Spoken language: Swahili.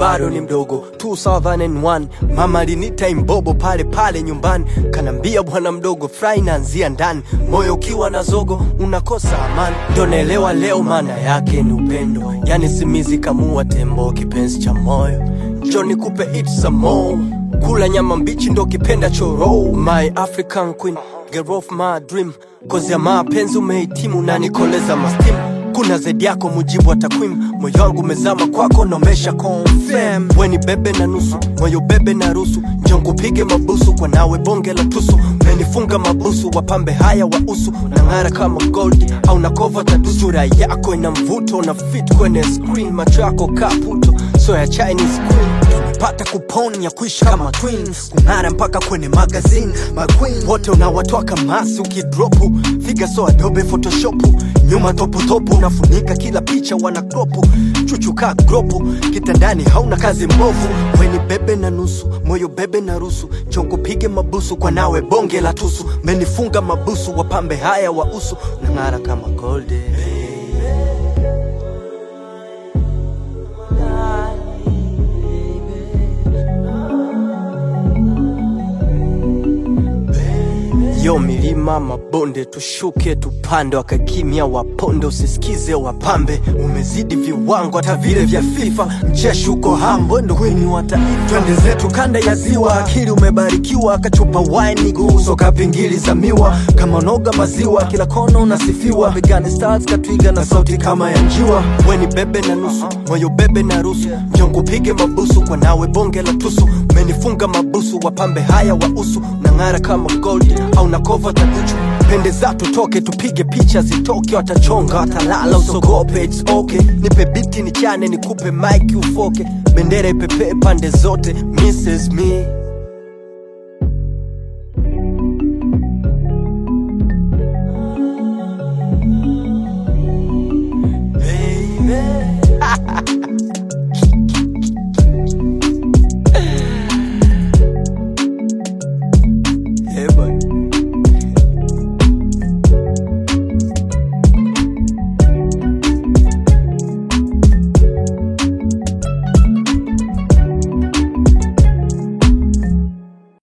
bado ni mdogo 2001 mama alinita imbobo pale pale nyumbani kanambia bwana mdogo fry naanzia ndani moyo ukiwa na zogo unakosa amani ndo naelewa leo maana yake ni upendo yani simizi kamua tembo kipenzi cha moyo njo nikupe it some more kula nyama mbichi ndo kipenda choro my african queen girl of my dream kozi ya mapenzi umehitimu na nikoleza mastim kuna zaidi yako mujibu wa takwimu moyo wangu umezama kwako naomesha confirm weni bebe na nusu moyo bebe na rusu njongupige mabusu kwa nawe bonge la tusu menifunga mabusu wapambe haya wa usu nang'ara kama gold au nakova tatu sura yako ina mvuto na fit kwenye screen macho yako kaputo so ya chinese queen pata kupon ya kuishi kama twins kung'ara mpaka kwenye magazine maqueen wote unawatoa kamasi ukidropu figa so adobe photoshopu nyuma toputopu unafunika kila picha wana kropu chuchuka gropu kitandani hauna kazi mbovu weni bebe na nusu moyo bebe na rusu chongo pige mabusu kwa nawe bonge la tusu menifunga mabusu wapambe haya wa usu nang'ara kama golde yo milima mabonde tushuke tupande wakakimya waponde usisikize wapambe umezidi viwango hata vile vya fifa mcheshi uko hambo ndo kwini wa taifa twende zetu kanda ya ziwa akili umebarikiwa kachupa wine guso kapingili za miwa kama noga maziwa kila kona unasifiwa begani stars katwiga na sauti kama ya njiwa weni bebe na nusu moyo bebe na rusu njongo pige mabusu kwa nawe bonge la tusu umenifunga mabusu wapambe haya wa usu nang'ara kama gold au nakova takuchu pende za tutoke tupige picha zitoke watachonga watalala usogope it's okay nipe biti nichane nikupe mike ufoke bendera ipepee pande zote mrs me